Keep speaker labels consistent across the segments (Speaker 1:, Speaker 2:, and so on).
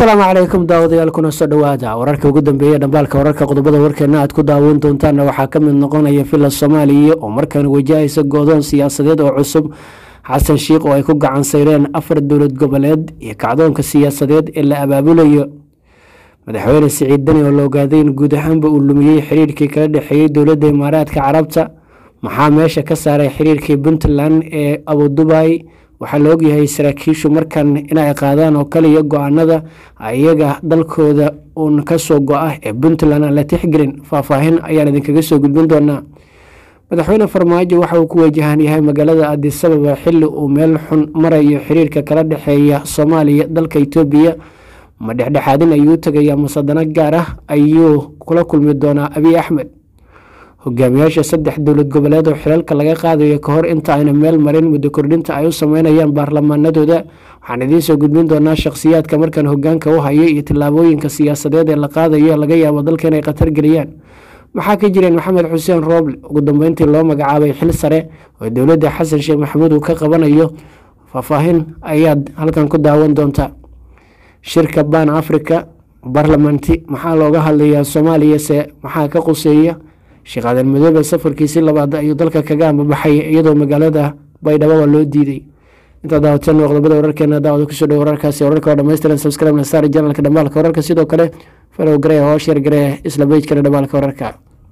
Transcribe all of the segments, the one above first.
Speaker 1: asalaamu calaykum daawadayaal kuna soo dhowaada wararka ugu dambeeya dhambaalka wararka qodobada warkeena aad ku daawan doontaanna waxaa ka mid noqonaya villa soomaaliya oo markaan wajahaysa goodoon siyaasadeed oo cusub xasan shiikh oo ay ku gacan sayreen afar dowlad goboleed iyo kacdoonka siyaasadeed ee la abaabulayo madaxweyne siciid dani oo la ogaaday in guud ahaanba uu lumiyey xiriirkii kala dhexeeyey dowladda imaaraadka carabta maxaa meesha ka saaray xiriirkii puntland ee abudubay waxaa la ogyahay saraakiishu markan inay qaadaan oo kaliya go-aanada iyaga dalkooda uun kasoo go-a ee puntland aan la tixgelin faahfaahin ayaan idinkaga soo gudbin doonaa madaxweyne farmaajo waxa uu ku wajahan yahay magaalada adisababa xili uu meel xun marayo xiriirka kala dhexeeya soomaaliya dalka itoobiya ma dhexdhexaadin ayuu tagayaa musadano gaar ah ayuu kula kulmi doonaa abiy axmed hogaamiyaasha saddex dowlad goboleed oo xilalka laga qaadayo kahor inta ayna meel marin muddo kordhinta ay u sameynayaan baarlamaanadooda waxaan idiin soo gudbin doonaa shakhsiyaadka markan hogaanka u haya iyo tillaabooyinka siyaasadeed ee la qaadayo laga yaabo dalka inay khatar geliyaan maxaa ka jireen maxamed xuseen rooble ugu dambeyntii loo magacaabay xil sare oo dowladda xasan sheekh maxamuud uu ka qabanayo faahfaahin ayaad halkan ku daawan doontaa shirka ban africa barlamanti maxaa looga hadlayaa soomaaliya se maxaa ka quseeya sheekh aadan madoobe safarkiisi labaad ayuu dalka kaga ambabaxay iyadoo magaalada baydhabo loo diiday intaa daawateen qodobada wararkeena daawada kusoo dhow wararkaasi wararka oo dhammaystiran subscribe na saar janalka dhambaalka wararka sidoo kale falow garee oo sheer garee isla bejkana dhambaalka wararka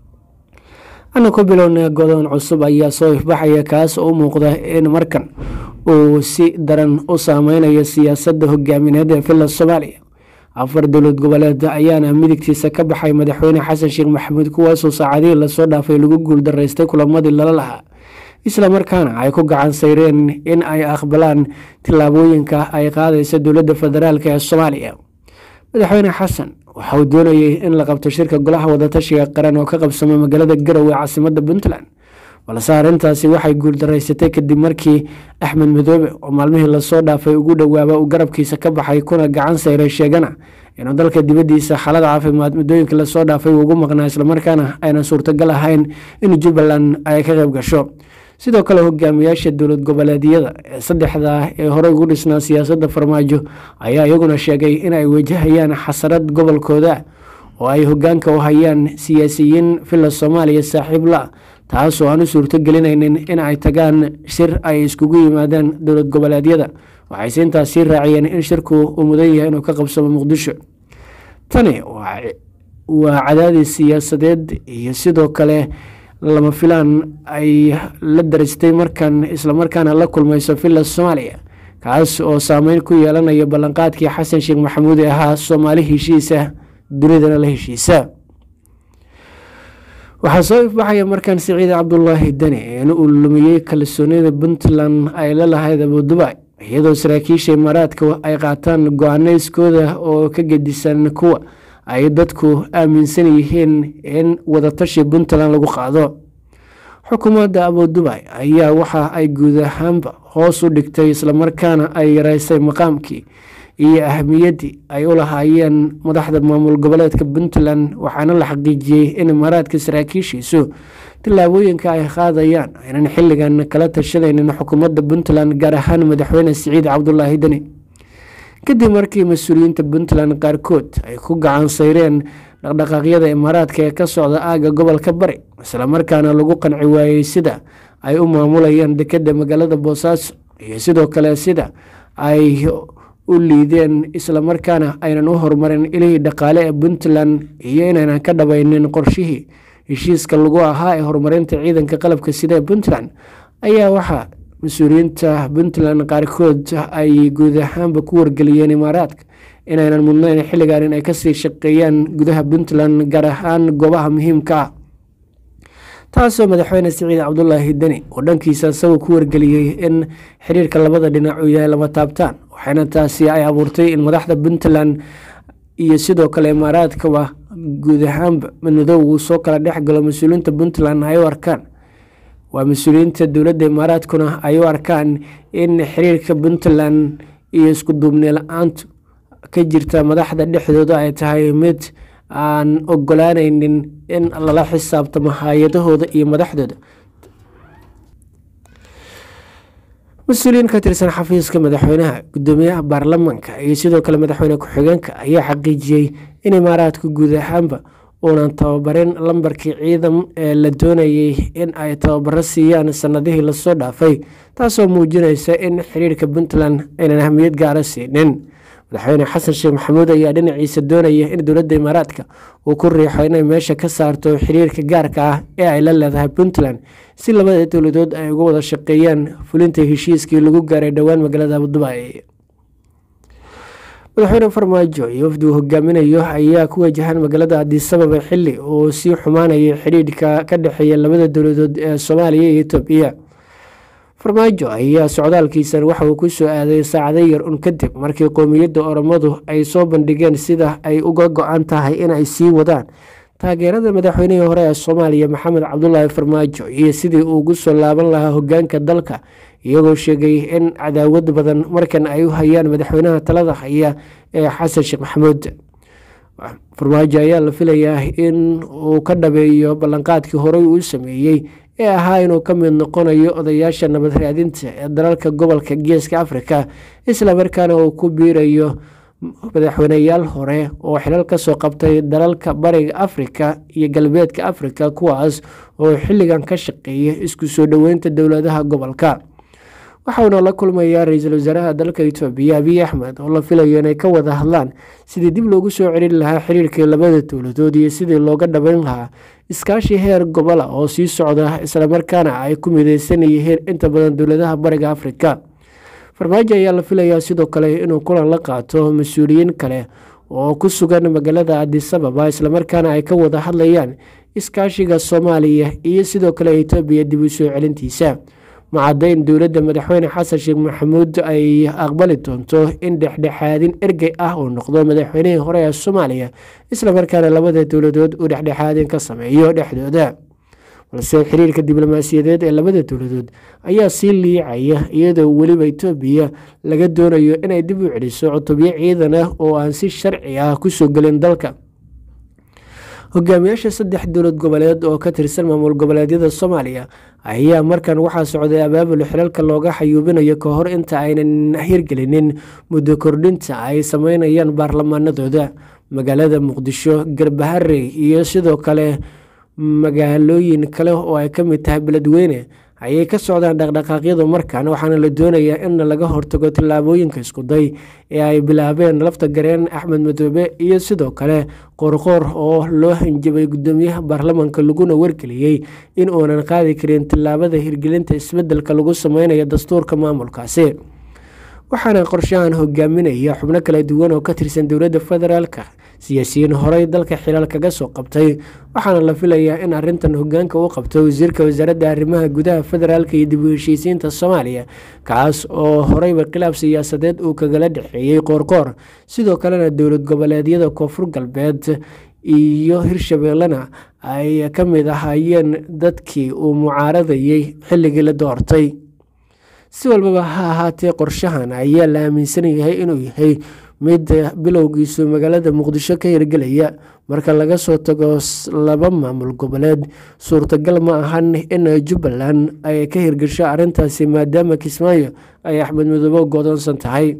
Speaker 1: ana ku bilowna godoon cusub ayaa soo ifbaxaya kaas oo u muuqda in markan uu si daran u saameynayo siyaasadda hogaamineed ee villa soomaaliya afar dowlad goboleed ayaana midigtiisa ka baxay madaxweyne xasan sheekh maxamuud kuwaasoo saacadihii lasoo dhaafay lagu guuldaraystay kulamadii lala lahaa islamarkaana ay ku gacan sayreen in ay aqbalaan tillaabooyinka ay qaadaysa dowladda federaalk ee soomaaliya madaxweyne xasan waxa uu doonayay in la qabto shirka golaha wadatashiga qaran oo ka qabsama magaalada garowe caasimada puntland balse arrintaasi waxay guuldaraysatay kadib markii axmed madoobe oo maalmihii lasoo dhaafay ugu dhowaaba uu garabkiisa ka baxay kuna gacan sayray sheegana inuu dalka dibaddiisa xaalada caafimaad muddooyinkii lasoo dhaafay ugu maqnaa islamarkaana aynan suurtagal ahayn in jubbaland ay ka qayb gasho sidoo kale hogaamiyaasha dowlad goboleedyada ee saddexda ee horey ugu dhisnaa siyaasadda farmaajo ayaa iyaguna sheegay in ay wajahayaan xasarad gobolkooda oo ay hogaanka u hayaan siyaasiyiin villa soomaaliya saaxiib la taasoo aan u suurto gelinaynin in ay tagaan shir ay iskugu yimaadaan dowlad goboleedyada waxayse intaas sii raaciyeen in shirku uu mudan yahay inuu ka qabsamo muqdisho tani waa cadaadis siyaasadeed iyo sidoo kale lama filaan ay la daristay markan islamarkaana la kulmayso villa soomaaliya kaas oo saameyn ku yeelanaya ballanqaadkii xasan sheekh maxamuud ee ahaa soomaali heshiisa dunidana la heshiisa waxaa soo ifbaxaya markan siciid cabdulaahi deni in uu lumiyey kalsoonida puntland ay la lahayd abudubay iyadoo saraakiisha imaaraadka ay qaataan go-aaneyskooda oo ka gedisan kuwa ay dadku aaminsan yihiin in wadatashi puntland lagu qaado xukuumadda abudubay ayaa waxa ay guud ahaanba hoos u dhigtay islamarkaana ay yareysay maqaamkii iyo ahamiyaddii ay u lahaayeen madaxda maamul goboleedka puntland waxaana la xaqiijiyey in imaaraadka saraakiishiisu tillaabooyinka ay qaadayaan aynan xilligan kala tashanaynin xukuumadda puntland gaar ahaan madaxweyne siciid cabdulaahi deni kadib markii mas-uuliyiinta puntland qaarkood ay ku gacan sayreen dhaqdhaqaaqyada imaaraadka ee ka socda aagga gobolka bari islamarkaana lagu qanci waayey sida ay u maamulayaan dekedda magaalada boosaaso iyo sidoo kale sida ay u liideen islamarkaana aynan u horumarin ilihii dhaqaale ee puntland iyo inaynan ka dhabaynin qorshihii heshiiska lagu ahaa ee horumarinta ciidanka qalabka sida ee puntland ayaa waxaa mas-uuliyiinta puntland qaarkood ay guud ahaanba ku wargeliyeen imaaraadka inaynan mudnayn xilligan in ay kasii shaqeeyaan gudaha puntland gaar ahaan goobaha muhiimka ah taasoo madaxweyne siciid cabdulaahi deni oo dhankiisa isagoo ku wargeliyey in xiriirka labada dhinac uu yahay lama taabtaan waxaana taasi ay abuurtay in madaxda puntland iyo sidoo kale imaaraadkaba guud ahaanba madmadow uu soo kala dhex galo mas-uuliyiinta puntland ay u arkaan waa mas-uuliyiinta dowladda imaaraadkuna ay u arkaan in xiriirka puntland iyo isku duubni la-aantu ka jirta madaxda dhexdooda ay tahay mid aan ogolaanaynin in lala xisaabtamo hay-adahooda iyo madaxdooda mas-uuliyiin ka tirsan xafiiska madaxweynaha gudoomiyaha baarlamanka iyo sidoo kale madaxweyne ku-xigeenka ayaa xaqiijiyey in imaaraadka guud ahaanba uunan tababarin lambarkii ciidan ee la doonayay in ay tababaro siiyaan sanadihii lasoo dhaafay taasoo muujinaysa in xiriirka puntland aynan ahmiyad gaara siinin madaxweyne xasan sheekh maxamuud ayaa dhinaciisa doonaya in dowladda imaaraadka uu ku riixo inay meesha ka saarto xiriirka gaarka ah ee ay la leedahay puntland si labada dowladood ay uga wada shaqeeyaan fulinta heshiiskii lagu gaaray dhowaan magaalada abudubai madaxweyne farmaajo iyo wafdi uu hogaaminayo ayaa ku wajahan magaalada adisababa xili uu sii xumaanayay xidhiidhka ka dhexeeya labada dowladood ee soomaaliya iyo etoobiya farmaajo ayaa socdaalkiisan waxa uu ku soo aaday saacado yar un kadib markii qowmiyadda oromadu ay soo bandhigeen sida ay uga go-an tahay inay sii wadaan taageerada madaxweynihii hore ee soomaaliya maxamed cabdulaahi farmaajo iyo sidii uu ugu soo laaban lahaa hogaanka dalka iyagoo sheegay in cadaawad badan markan ay u hayaan madaxweynaha talada haya ee xasan sheekh maxamuud farmaajo ayaa la filayaa in uu ka dhabeeyo ballanqaadkii horey uu sameeyey ee ahaa inuu ka mid noqonayo odayaasha nabad raadinta ee dalalka gobolka geeska afrika islamarkaana uu ku biirayo madaxweyneyaal hore oo xilal kasoo qabtay dalalka bariga afrika iyo galbeedka afrika kuwaas oo xilligan ka shaqeeya isku soo dhoweynta dowladaha gobolka waxauna la kulmayaa ra-iisul wasaaraha dalka itoobiya abiy axmed oo la filayo inay ka wada hadlaan sidii dib loogu soo celin lahaa xiriirkii labada dowladood iyo sidii looga dhabayn lahaa iskaashi heer gobola oo sii socda islamarkaana ay ku mideysan yihiin inta badan dowladaha bariga afrika farmaajo ayaa la filayaa sidoo kale inuu kulan la qaato mas-uuliyiin kale oo ku sugan magaalada adisababa islamarkaana ay ka wada hadlayaan iskaashiga soomaaliya iyo sidoo kale etoobiya dib u soo celintiisa macadayn dowladda madaxweyne xasan sheekh maxamuud ay aqbali doonto in dhexdhexaadin ergey ah uu noqdo madaxweynihii hore ee soomaaliya islamarkaana labada dowladood uu dhexdhexaadin ka sameeyo dhexdooda balse xiriirka diblomaasiyadeed ee labada dowladood ayaa sii liicaya iyadoo weliba etoobiya laga doonayo inay dib u celiso cutubyo ciidan ah oo aan si sharci ah kusoo gelin dalka hogaamiyaasha saddex dowlad goboleed oo ka tirsan maamul goboleedyada soomaaliya ayaa markan waxaa socday abaabul xilalka looga xayuubinayo ka hor inta aynan hirgelinin muddo kordhinta ay sameynayaan baarlamaanadooda magaalada muqdisho garbaharey iyo sidoo kale magaalooyin kale oo ay ka mid tahay beledweyne ayay ka socdaan dhaqdhaqaaqyadu markan waxaana la doonayaa in laga hortago tillaabooyinka iskuday ee ay bilaabeen lafta gareen axmed madoobe iyo sidoo kale qoorqoor oo loo hanjabay gudoomiyaha baarlamanka laguna wargeliyey in uunan qaadi karin tillaabada hirgelinta isbedelka lagu sameynayo dastuurka maamulkaasi waxaana qorshahan hogaaminaya xubno kala duwan oo ka tirsan dowladda federaalka siyaasiyiin horey dalka xilaal kaga soo qabtay waxaana la filayaa in arintan hogaanka u qabto wasiirka wasaaradda arrimaha gudaha federaalka iyo dib u heshiisiinta soomaaliya kaas oo horeyba khilaaf siyaasadeed uu kagala dhexeeyey qoorqoor sidoo kalena dowlad goboleedyada koonfur galbeed iyo hirshabeellena ay ka mid ahaayeen dadkii uu mucaaradayey xilligii la doortay si walbaba ha ahaatee qorshahan ayaa la aaminsan yahay inuu yahay mid bilowgiisu magaalada muqdisho ka hirgelaya marka laga soo tago laba maamul goboleed suurtagal ma ahan in jubbaland ay ka hirgasho arrintaasi maadaama kismaayo ay axmed midoobe godoonsan tahay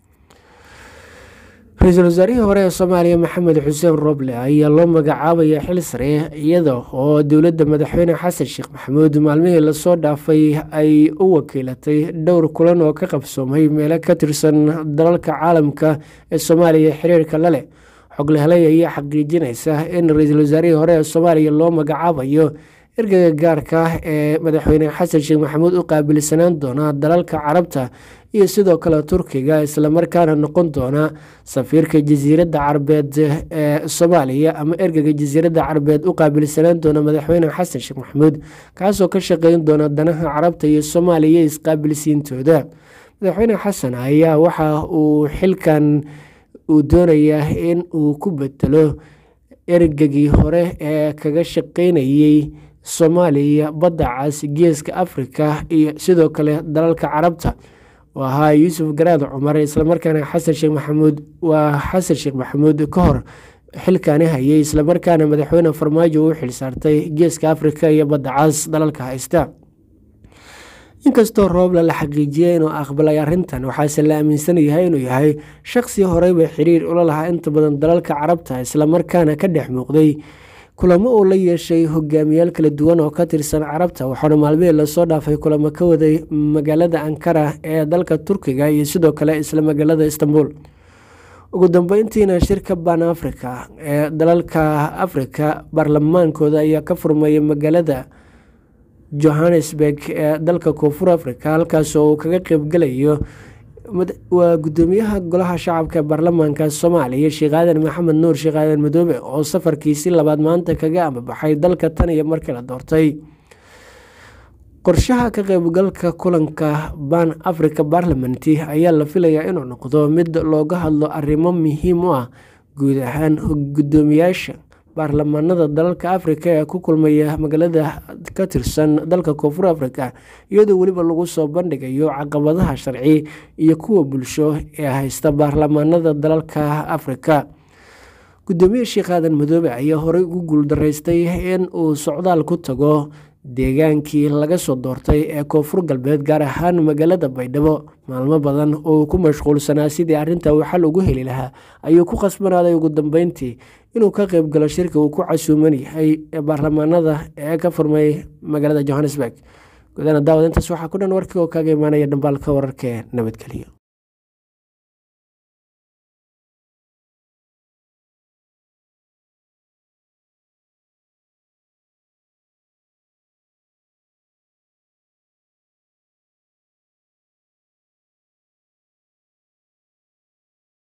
Speaker 1: ra-iisul wasaarihii hore ee soomaaliya maxamed xuseen roble ayaa loo magacaabaya xil sare iyada oo dowladda madaxweyne xasan sheekh maxamuud maalmihii lasoo dhaafay ay u wakiilatay dhowr kulan oo ka qabsoomay meelo ka tirsan dalalka caalamka ee soomaaliya xiriirka la leh xoglehelay ayaa xaqiijinaysa in ra-iisul wasaarihii hore ee soomaaliya loo magacaabayo ergeyga gaarka ah ee madaxweyne xasan sheekh maxamuud u qaabilsanaan doona dalalka carabta iyo sidoo kale turkiga islamarkaana noqon doona safiirka jasiiradda carabeed ee soomaaliya ama ergeyga jasiiradda carabeed u qaabilsanaan doona madaxweyne xasan sheekh maxamuud kaasoo ka shaqeyn doona danaha carabta iyo soomaaliya isqaabilsiintooda madaxweyne xasan ayaa waxa uu xilkan uu doonayaa in uu ku bedelo ergegii hore ee kaga shaqeynayey soomaaliya badda cas geeska afrika iyo sidoo kale dalalka carabta oo ahaa yuusuf garaad cumar islamarkaana xasan sheekh maxamuud waa xasan sheekh maxamuud ka hor xilkaani hayay islamarkaana madaxweyne farmaajo u xilsaartay geeska afrika iyo badda cas dalalka haysta inkastoo rooble la xaqiijiyey inuu aqbalay arrintan waxaase la aaminsan yahay inuu yahay shaqsi horeyba xiriir ula lahaa inta badan dalalka carabta islamarkaana ka dhex muuqday kulamo uu la yeeshay hogaamiyaal kala duwan oo ka tirsan carabta waxaana maalmihii lasoo dhaafay kulamo ka waday magaalada ankara ee dalka turkiga iyo sidoo kale isla magaalada istanbul ugu dambeyntiina shirka ban africa ee dalalka afrika baarlamaankooda ayaa ka furmayay magaalada johannesburg ee dalka koonfur africa halkaasoo uu kaga qeybgalayo waa gudoomiyaha golaha shacabka ee baarlamaanka soomaaliya sheekh aadan maxamed nuur sheekh aadan madoobe oo safarkiisi labaad maanta kaga ambabaxay dalka tan iyo markii la doortay qorshaha ka qeybgalka kulanka ban africa barlament ayaa la filayaa inuu noqdo mid looga hadlo arrimo muhiim u ah guud ahaan gudoomiyaasha baarlamaanada dalalka afrika ee ku kulmaya magaalada ka tirsan dalka koonfur africa iyadoo weliba lagu soo bandhigayo caqabadaha sharci iyo kuwa bulsho ee haysta baarlamaanada dalalka afrika gudoomiye sheekh aadan madoobe ayaa horey ugu guuldaraystay in uu socdaal ku tago deegaankii laga soo doortay ee koonfur galbeed gaar ahaan magaalada baydhabo maalmo badan oo ku mashquulsanaa sidii arrinta uu xal ugu heli lahaa ayuu ku khasbanaaday ugu dambeyntii inuu ka qeyb galo shirka uu ku casuuman yahay ee baarlamaanada ee ka furmay magaalada johannesburg gudaana daawad intaas waxaa ku dhan warkii oo kaaga imaanaya dhambaalka wararka ee nabadgeliyo